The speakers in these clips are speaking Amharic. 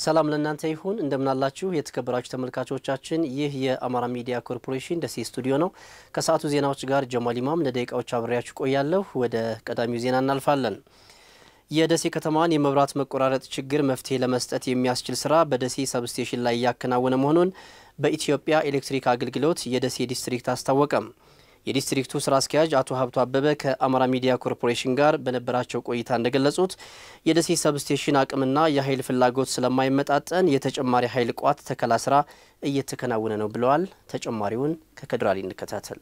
ሰላም ለእናንተ ይሁን። እንደምናላችሁ የተከበራችሁ ተመልካቾቻችን፣ ይህ የአማራ ሚዲያ ኮርፖሬሽን ደሴ ስቱዲዮ ነው። ከሰዓቱ ዜናዎች ጋር ጀማል ኢማም ለደቂቃዎች አብሬያችሁ ቆያለሁ። ወደ ቀዳሚው ዜና እናልፋለን። የደሴ ከተማን የመብራት መቆራረጥ ችግር መፍትሄ ለመስጠት የሚያስችል ስራ በደሴ ሰብስቴሽን ላይ እያከናወነ መሆኑን በኢትዮጵያ ኤሌክትሪክ አገልግሎት የደሴ ዲስትሪክት አስታወቀም። የዲስትሪክቱ ስራ አስኪያጅ አቶ ሀብቱ አበበ ከአማራ ሚዲያ ኮርፖሬሽን ጋር በነበራቸው ቆይታ እንደገለጹት የደሴ ሰብስቴሽን አቅምና የኃይል ፍላጎት ስለማይመጣጠን የተጨማሪ ኃይል ቋት ተከላ ስራ እየተከናወነ ነው ብለዋል። ተጨማሪውን ከከድራሊ እንከታተል።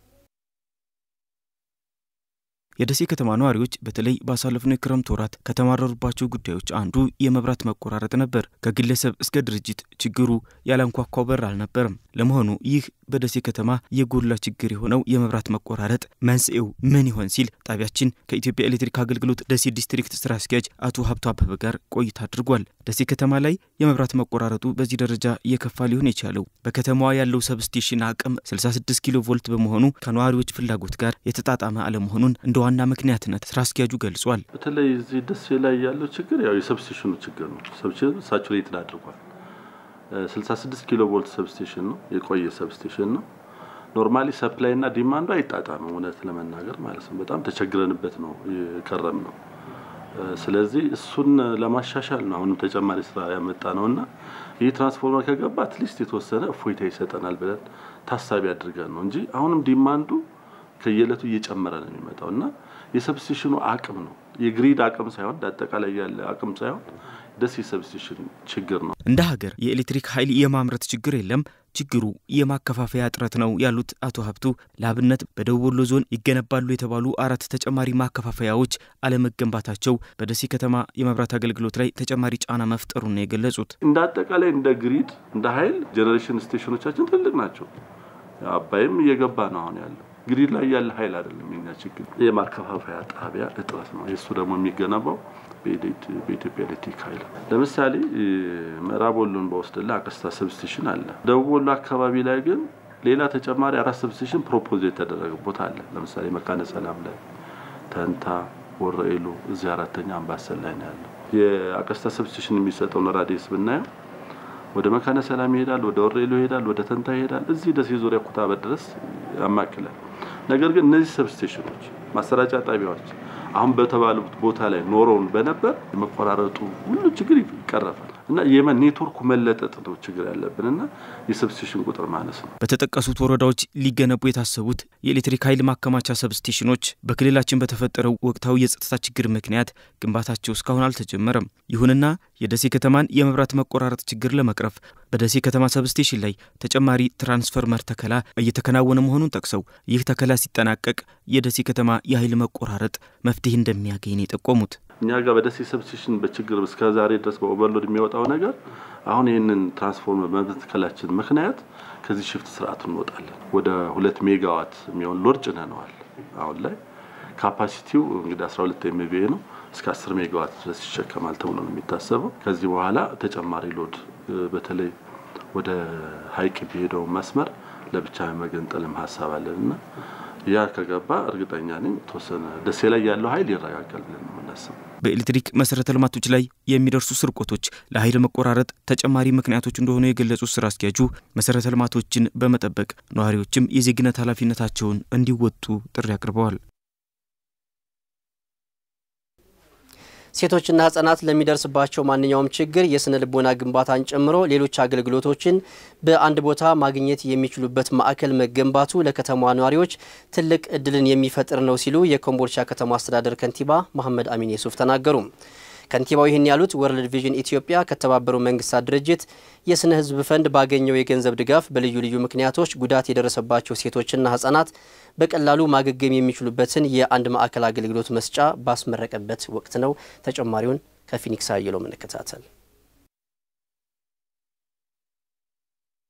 የደሴ ከተማ ነዋሪዎች በተለይ ባሳለፍነው የክረምት ወራት ከተማረሩባቸው ጉዳዮች አንዱ የመብራት መቆራረጥ ነበር። ከግለሰብ እስከ ድርጅት ችግሩ ያላንኳኳው በር አልነበረም። ለመሆኑ ይህ በደሴ ከተማ የጎላ ችግር የሆነው የመብራት መቆራረጥ መንስኤው ምን ይሆን ሲል ጣቢያችን ከኢትዮጵያ ኤሌክትሪክ አገልግሎት ደሴ ዲስትሪክት ስራ አስኪያጅ አቶ ሀብቱ አበበ ጋር ቆይታ አድርጓል። ደሴ ከተማ ላይ የመብራት መቆራረጡ በዚህ ደረጃ የከፋ ሊሆን የቻለው በከተማዋ ያለው ሰብስቴሽን አቅም 66 ኪሎ ቮልት በመሆኑ ከነዋሪዎች ፍላጎት ጋር የተጣጣመ አለመሆኑን እንደ ዋና ምክንያትነት ስራ አስኪያጁ ገልጿል። በተለይ እዚህ ደሴ ላይ ያለው ችግር ያው የሰብስቴሽኑ ችግር ነው። ሰብስቴሽኑ ሳቹሬትድ አድርጓል። 66 ኪሎ ቮልት ሰብስቴሽን ነው፣ የቆየ ሰብስቴሽን ነው። ኖርማሊ ሰፕላይ እና ዲማንዱ አይጣጣምም፣ እውነት ለመናገር ማለት ነው። በጣም ተቸግረንበት ነው የከረም ነው። ስለዚህ እሱን ለማሻሻል ነው አሁንም ተጨማሪ ስራ ያመጣ ነው እና ይህ ትራንስፎርመር ከገባ አትሊስት የተወሰነ እፎይታ ይሰጠናል ብለን ታሳቢ አድርገን ነው እንጂ አሁንም ዲማንዱ ከየዕለቱ እየጨመረ ነው የሚመጣው እና የሰብስቴሽኑ አቅም ነው የግሪድ አቅም ሳይሆን አጠቃላይ ያለ አቅም ሳይሆን ደሴ ሰብስቴሽን ችግር ነው። እንደ ሀገር የኤሌክትሪክ ኃይል የማምረት ችግር የለም፣ ችግሩ የማከፋፈያ እጥረት ነው ያሉት አቶ ሀብቱ ለአብነት በደቡብ ወሎ ዞን ይገነባሉ የተባሉ አራት ተጨማሪ ማከፋፈያዎች አለመገንባታቸው በደሴ ከተማ የመብራት አገልግሎት ላይ ተጨማሪ ጫና መፍጠሩን ነው የገለጹት። እንደ አጠቃላይ እንደ ግሪድ እንደ ኃይል ጄኔሬሽን ስቴሽኖቻችን ትልቅ ናቸው። አባይም እየገባ ነው አሁን ያለው ግሪድ ላይ ያለ ኃይል አይደለም የኛ ችግር፣ የማከፋፈያ ጣቢያ እጥረት ነው። የእሱ ደግሞ የሚገነባው በኢትዮጵያ ኤሌክትሪክ ኃይል። ለምሳሌ ምዕራብ ወሎን በወስድላ አቀስታ ሰብስቴሽን አለ። ደቡብ ወሎ አካባቢ ላይ ግን ሌላ ተጨማሪ አራት ሰብስቴሽን ፕሮፖዝ የተደረገ ቦታ አለ። ለምሳሌ መካነ ሰላም ላይ፣ ተንታ፣ ወረኤሉ እዚህ አራተኛ አምባሰል ላይ ነው ያለው። የአቀስታ ሰብስቴሽን የሚሰጠውን ራዲየስ ብናየው ወደ መካነ ሰላም ይሄዳል፣ ወደ ወረኤሉ ይሄዳል፣ ወደ ተንታ ይሄዳል፣ እዚህ ደሴ ዙሪያ ኩታበር ድረስ ያማክላል። ነገር ግን እነዚህ ሰብስቴሽኖች ማሰራጫ ጣቢያዎች አሁን በተባሉት ቦታ ላይ ኖረውን በነበር የመቆራረጡ ሁሉ ችግር ይቀረፋል እና የመን ኔትወርኩ መለጠጥ ነው ችግር ያለብን እና የሰብስቴሽን ቁጥር ማነስ ነው። በተጠቀሱት ወረዳዎች ሊገነቡ የታሰቡት የኤሌክትሪክ ኃይል ማከማቻ ሰብስቴሽኖች በክልላችን በተፈጠረው ወቅታዊ የጸጥታ ችግር ምክንያት ግንባታቸው እስካሁን አልተጀመረም። ይሁንና የደሴ ከተማን የመብራት መቆራረጥ ችግር ለመቅረፍ በደሴ ከተማ ሰብስቴሽን ላይ ተጨማሪ ትራንስፈርመር ተከላ እየተከናወነ መሆኑን ጠቅሰው ይህ ተከላ ሲጠናቀቅ የደሴ ከተማ የኃይል መቆራረጥ መፍትሄ እንደሚያገኝ ነው የጠቆሙት። እኛ ጋር በደሴ ሰብስቴሽን በችግር እስከ ዛሬ ድረስ በኦቨርሎድ የሚወጣው ነገር አሁን ይህንን ትራንስፎርመር በመትከላችን ምክንያት ከዚህ ሽፍት ስርዓት እንወጣለን። ወደ ሁለት ሜጋዋት የሚሆን ሎድ ጭነነዋል። አሁን ላይ ካፓሲቲው እንግዲህ 12 ኤምቪኤ ነው። እስከ 10 ሜጋዋት ድረስ ይሸከማል ተብሎ ነው የሚታሰበው። ከዚህ በኋላ ተጨማሪ ሎድ በተለይ ወደ ሀይቅ የሚሄደው መስመር ለብቻ መገንጠልም ሀሳብ አለን እና ያ ከገባ እርግጠኛ ነኝ የተወሰነ ደሴ ላይ ያለው ኃይል ይረጋጋል ብለን ነው የምናስበው። በኤሌክትሪክ መሰረተ ልማቶች ላይ የሚደርሱ ስርቆቶች ለኃይል መቆራረጥ ተጨማሪ ምክንያቶች እንደሆኑ የገለጹት ስራ አስኪያጁ መሰረተ ልማቶችን በመጠበቅ ነዋሪዎችም የዜግነት ኃላፊነታቸውን እንዲወጡ ጥሪ አቅርበዋል። ሴቶችና ህጻናት ለሚደርስባቸው ማንኛውም ችግር የስነ ልቦና ግንባታን ጨምሮ ሌሎች አገልግሎቶችን በአንድ ቦታ ማግኘት የሚችሉበት ማዕከል መገንባቱ ለከተማዋ ነዋሪዎች ትልቅ እድልን የሚፈጥር ነው ሲሉ የኮምቦልቻ ከተማ አስተዳደር ከንቲባ መሐመድ አሚን የሱፍ ተናገሩ። ከንቲባው ይህን ያሉት ወርልድ ቪዥን ኢትዮጵያ ከተባበሩ መንግስታት ድርጅት የስነ ህዝብ ፈንድ ባገኘው የገንዘብ ድጋፍ በልዩ ልዩ ምክንያቶች ጉዳት የደረሰባቸው ሴቶችና ህጻናት በቀላሉ ማገገም የሚችሉበትን የአንድ ማዕከል አገልግሎት መስጫ ባስመረቀበት ወቅት ነው። ተጨማሪውን ከፊኒክስ አየለው እንከታተል።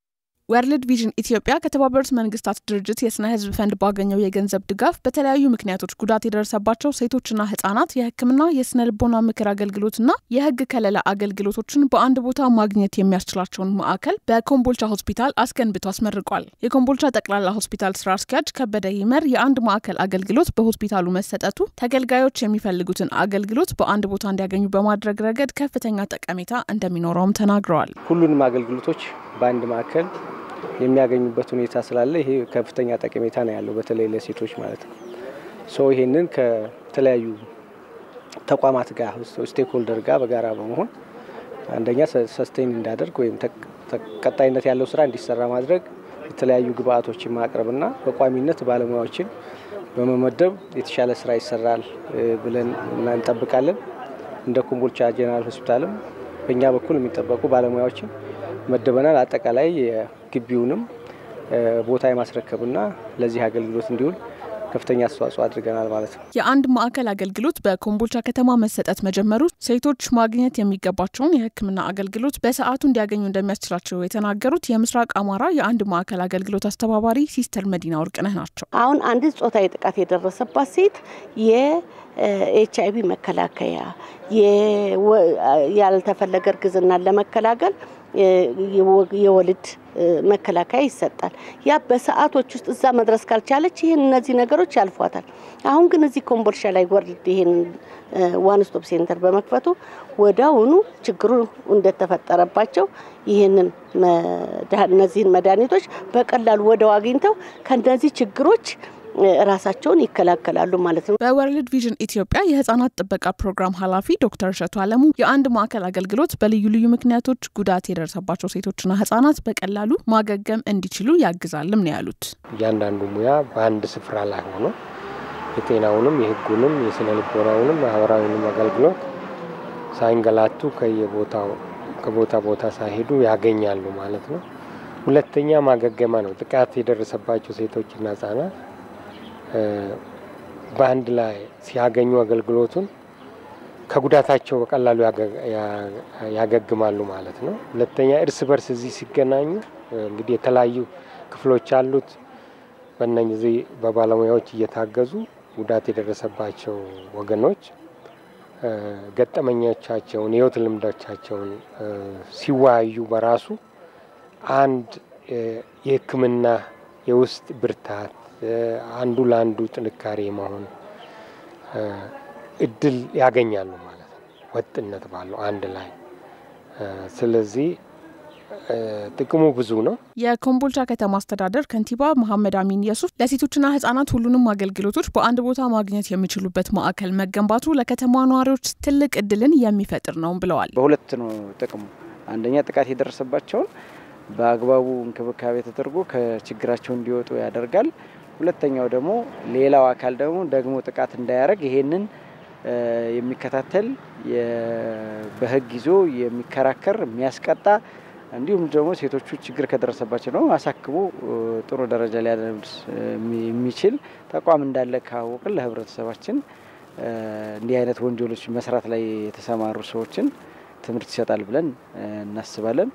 ወርልድ ቪዥን ኢትዮጵያ ከተባበሩት መንግስታት ድርጅት የስነ ህዝብ ፈንድ ባገኘው የገንዘብ ድጋፍ በተለያዩ ምክንያቶች ጉዳት የደረሰባቸው ሴቶችና ህጻናት የሕክምና የስነ ልቦና ምክር አገልግሎትና የህግ ከለላ አገልግሎቶችን በአንድ ቦታ ማግኘት የሚያስችላቸውን ማዕከል በኮምቦልቻ ሆስፒታል አስገንብቶ አስመርቋል። የኮምቦልቻ ጠቅላላ ሆስፒታል ስራ አስኪያጅ ከበደ ይመር የአንድ ማዕከል አገልግሎት በሆስፒታሉ መሰጠቱ ተገልጋዮች የሚፈልጉትን አገልግሎት በአንድ ቦታ እንዲያገኙ በማድረግ ረገድ ከፍተኛ ጠቀሜታ እንደሚኖረውም ተናግረዋል። ሁሉንም አገልግሎቶች በአንድ ማዕከል የሚያገኙበት ሁኔታ ስላለ ይሄ ከፍተኛ ጠቀሜታ ነው ያለው፣ በተለይ ለሴቶች ማለት ነው። ሶ ይሄንን ከተለያዩ ተቋማት ጋር ስቴክሆልደር ጋር በጋራ በመሆን አንደኛ ሰስቴን እንዳደርግ ወይም ቀጣይነት ያለው ስራ እንዲሰራ ማድረግ የተለያዩ ግብአቶችን ማቅረብና በቋሚነት ባለሙያዎችን በመመደብ የተሻለ ስራ ይሰራል ብለን እንጠብቃለን። እንደ ኮምቦልቻ ጄኔራል ሆስፒታልም በእኛ በኩል የሚጠበቁ ባለሙያዎችን መደበናል። አጠቃላይ የግቢውንም ቦታ የማስረከብና ለዚህ አገልግሎት እንዲውል ከፍተኛ አስተዋጽኦ አድርገናል ማለት ነው። የአንድ ማዕከል አገልግሎት በኮምቦልቻ ከተማ መሰጠት መጀመሩ ሴቶች ማግኘት የሚገባቸውን የሕክምና አገልግሎት በሰዓቱ እንዲያገኙ እንደሚያስችላቸው የተናገሩት የምስራቅ አማራ የአንድ ማዕከል አገልግሎት አስተባባሪ ሲስተር መዲና ወርቅነህ ናቸው። አሁን አንዲት ጾታዊ ጥቃት የደረሰባት ሴት የኤች አይቪ መከላከያ ያልተፈለገ እርግዝናን ለመከላከል የወሊድ መከላከያ ይሰጣል። ያ በሰዓቶች ውስጥ እዛ መድረስ ካልቻለች ይህን እነዚህ ነገሮች ያልፏታል። አሁን ግን እዚህ ኮምቦልቻ ላይ ወርልድ ይህን ዋን ስቶፕ ሴንተር በመክፈቱ ወዲያውኑ ችግሩ እንደተፈጠረባቸው ይህንን እነዚህን መድኃኒቶች በቀላሉ ወደው አግኝተው ከእነዚህ ችግሮች ራሳቸውን ይከላከላሉ ማለት ነው። በወርልድ ቪዥን ኢትዮጵያ የህጻናት ጥበቃ ፕሮግራም ኃላፊ ዶክተር እሸቱ አለሙ የአንድ ማዕከል አገልግሎት በልዩ ልዩ ምክንያቶች ጉዳት የደረሰባቸው ሴቶችና ህጻናት በቀላሉ ማገገም እንዲችሉ ያግዛልም ነው ያሉት። እያንዳንዱ ሙያ በአንድ ስፍራ ላይ ሆኖ የጤናውንም፣ የህጉንም፣ የስነ ልቦናውንም ማህበራዊንም አገልግሎት ሳይንገላቱ ከየቦታው ከቦታ ቦታ ሳይሄዱ ያገኛሉ ማለት ነው። ሁለተኛ ማገገማ ነው። ጥቃት የደረሰባቸው ሴቶችና ህጻናት በአንድ ላይ ሲያገኙ አገልግሎቱን ከጉዳታቸው በቀላሉ ያገግማሉ ማለት ነው። ሁለተኛ እርስ በርስ እዚህ ሲገናኙ እንግዲህ የተለያዩ ክፍሎች አሉት። በእነዚህ በባለሙያዎች እየታገዙ ጉዳት የደረሰባቸው ወገኖች ገጠመኞቻቸውን፣ የህይወት ልምዶቻቸውን ሲወያዩ በራሱ አንድ የህክምና የውስጥ ብርታት አንዱ ለአንዱ ጥንካሬ መሆን እድል ያገኛሉ ማለት ነው፣ ወጥነት ባለው አንድ ላይ። ስለዚህ ጥቅሙ ብዙ ነው። የኮምቦልቻ ከተማ አስተዳደር ከንቲባ መሐመድ አሚን የሱፍ ለሴቶችና ህጻናት ሁሉንም አገልግሎቶች በአንድ ቦታ ማግኘት የሚችሉበት ማዕከል መገንባቱ ለከተማ ነዋሪዎች ትልቅ እድልን የሚፈጥር ነው ብለዋል። በሁለት ነው ጥቅሙ። አንደኛ ጥቃት የደረሰባቸውን በአግባቡ እንክብካቤ ተደርጎ ከችግራቸው እንዲወጡ ያደርጋል። ሁለተኛው ደግሞ ሌላው አካል ደግሞ ደግሞ ጥቃት እንዳያደርግ ይሄንን የሚከታተል በህግ ይዞ የሚከራከር የሚያስቀጣ እንዲሁም ደግሞ ሴቶቹ ችግር ከደረሰባቸው ደግሞ አሳክሞ ጥሩ ደረጃ ሊያደርስ የሚችል ተቋም እንዳለ ካወቅን ለህብረተሰባችን እንዲህ አይነት ወንጀሎች መስራት ላይ የተሰማሩ ሰዎችን ትምህርት ይሰጣል ብለን እናስባለን።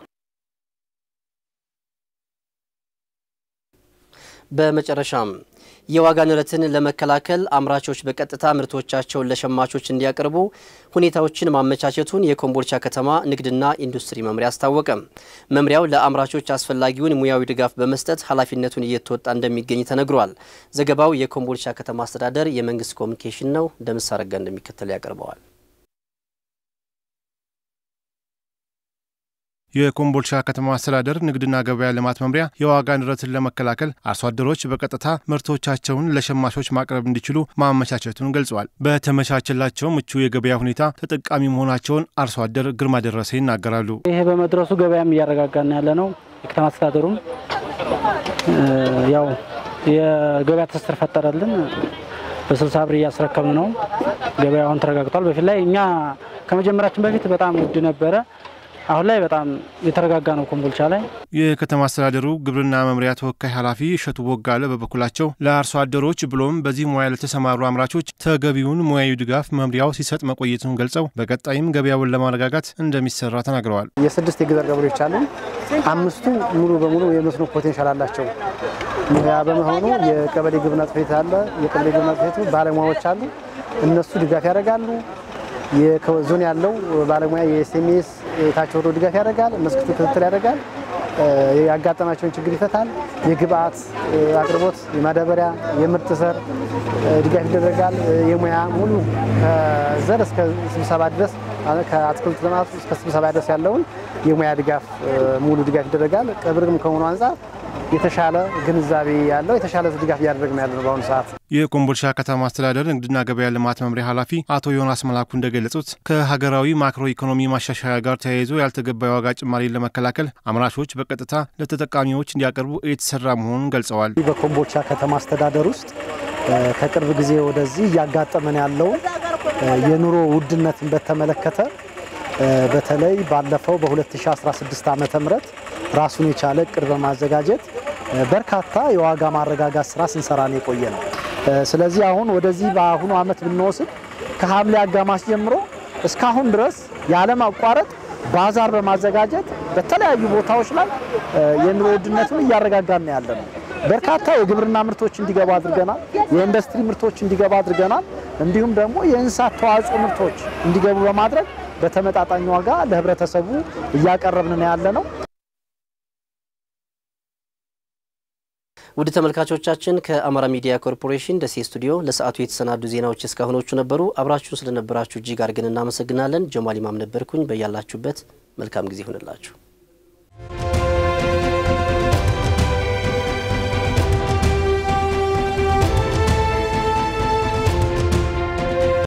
በመጨረሻም የዋጋ ንረትን ለመከላከል አምራቾች በቀጥታ ምርቶቻቸውን ለሸማቾች እንዲያቀርቡ ሁኔታዎችን ማመቻቸቱን የኮምቦልቻ ከተማ ንግድና ኢንዱስትሪ መምሪያ አስታወቀ። መምሪያው ለአምራቾች አስፈላጊውን ሙያዊ ድጋፍ በመስጠት ኃላፊነቱን እየተወጣ እንደሚገኝ ተነግሯል። ዘገባው የኮምቦልቻ ከተማ አስተዳደር የመንግስት ኮሚኒኬሽን ነው። ደምስ አረጋ እንደሚከተል ያቀርበዋል። የኮምቦልቻ ከተማ አስተዳደር ንግድና ገበያ ልማት መምሪያ የዋጋ ንረትን ለመከላከል አርሶ አደሮች በቀጥታ ምርቶቻቸውን ለሸማቾች ማቅረብ እንዲችሉ ማመቻቸቱን ገልጸዋል። በተመቻቸላቸው ምቹ የገበያ ሁኔታ ተጠቃሚ መሆናቸውን አርሶ አደር ግርማ ደረሰ ይናገራሉ። ይሄ በመድረሱ ገበያም እያረጋጋን ያለ ነው። የከተማ አስተዳደሩም ያው የገበያ ትስስር ፈጠረልን። በስልሳ ብር እያስረከብን ነው። ገበያውን ተረጋግቷል። በፊት ላይ እኛ ከመጀመራችን በፊት በጣም ውድ ነበረ። አሁን ላይ በጣም የተረጋጋ ነው ኮምቦልቻ ላይ። የከተማ አስተዳደሩ ግብርና መምሪያ ተወካይ ኃላፊ እሸቱ ቦጋለ በበኩላቸው ለአርሶ አደሮች ብሎም በዚህ ሙያ ለተሰማሩ አምራቾች ተገቢውን ሙያዊ ድጋፍ መምሪያው ሲሰጥ መቆየቱን ገልጸው በቀጣይም ገበያውን ለማረጋጋት እንደሚሰራ ተናግረዋል። የስድስት የገጠር ገበሬዎች አሉ። አምስቱ ሙሉ በሙሉ የመስኖ ፖቴንሻል አላቸው። ያ በመሆኑ የቀበሌ ግብርና ጽሕፈት ቤት አለ። የቀበሌ ግብርና ጽሕፈት ቤቱ ባለሙያዎች አሉ። እነሱ ድጋፍ ያደርጋሉ። ዞን ያለው ባለሙያ የኤስኤምኤስ የታች ወርዶ ድጋፍ ያደርጋል። መስክ ክትትል ያደርጋል። ያጋጠማቸውን ችግር ይፈታል። የግብአት አቅርቦት፣ የማዳበሪያ፣ የምርጥ ዘር ድጋፍ ይደረጋል። የሙያ ሙሉ ከዘር እስከ ስብሰባ ድረስ ከአትክልት ልማት እስከ ስብሰባ ድረስ ያለውን የሙያ ድጋፍ ሙሉ ድጋፍ ይደረጋል። ቅርብም ከሆኑ አንጻር የተሻለ ግንዛቤ ያለው የተሻለ ድጋፍ እያደረግን ያለ ነው። በአሁኑ ሰዓት የኮምቦልቻ ከተማ አስተዳደር ንግድና ገበያ ልማት መምሪያ ኃላፊ አቶ ዮናስ መላኩ እንደገለጹት ከሀገራዊ ማክሮ ኢኮኖሚ ማሻሻያ ጋር ተያይዞ ያልተገባ የዋጋ ጭማሪን ለመከላከል አምራቾች በቀጥታ ለተጠቃሚዎች እንዲያቀርቡ የተሰራ መሆኑን ገልጸዋል። በኮምቦልቻ ከተማ አስተዳደር ውስጥ ከቅርብ ጊዜ ወደዚህ እያጋጠመን ያለውን የኑሮ ውድነትን በተመለከተ በተለይ ባለፈው በ2016 ዓ ም ራሱን የቻለ እቅድ በማዘጋጀት በርካታ የዋጋ ማረጋጋት ስራ ስንሰራ ነው የቆየ ነው። ስለዚህ አሁን ወደዚህ በአሁኑ ዓመት ብንወስድ ከሐምሌ አጋማሽ ጀምሮ እስካሁን ድረስ ያለማቋረጥ ባዛር በማዘጋጀት በተለያዩ ቦታዎች ላይ የኑሮ ውድነቱን እያረጋጋን ያለ ነው። በርካታ የግብርና ምርቶች እንዲገባ አድርገናል። የኢንዱስትሪ ምርቶች እንዲገባ አድርገናል። እንዲሁም ደግሞ የእንስሳት ተዋጽኦ ምርቶች እንዲገቡ በማድረግ በተመጣጣኝ ዋጋ ለህብረተሰቡ እያቀረብን ነው ያለ ነው። ውድ ተመልካቾቻችን ከአማራ ሚዲያ ኮርፖሬሽን ደሴ ስቱዲዮ ለሰዓቱ የተሰናዱ ዜናዎች እስካሁኖቹ ነበሩ። አብራችሁን ስለነበራችሁ እጅግ አድርገን እናመሰግናለን። ጀማል ኢማም ነበርኩኝ። በያላችሁበት መልካም ጊዜ ይሁንላችሁ።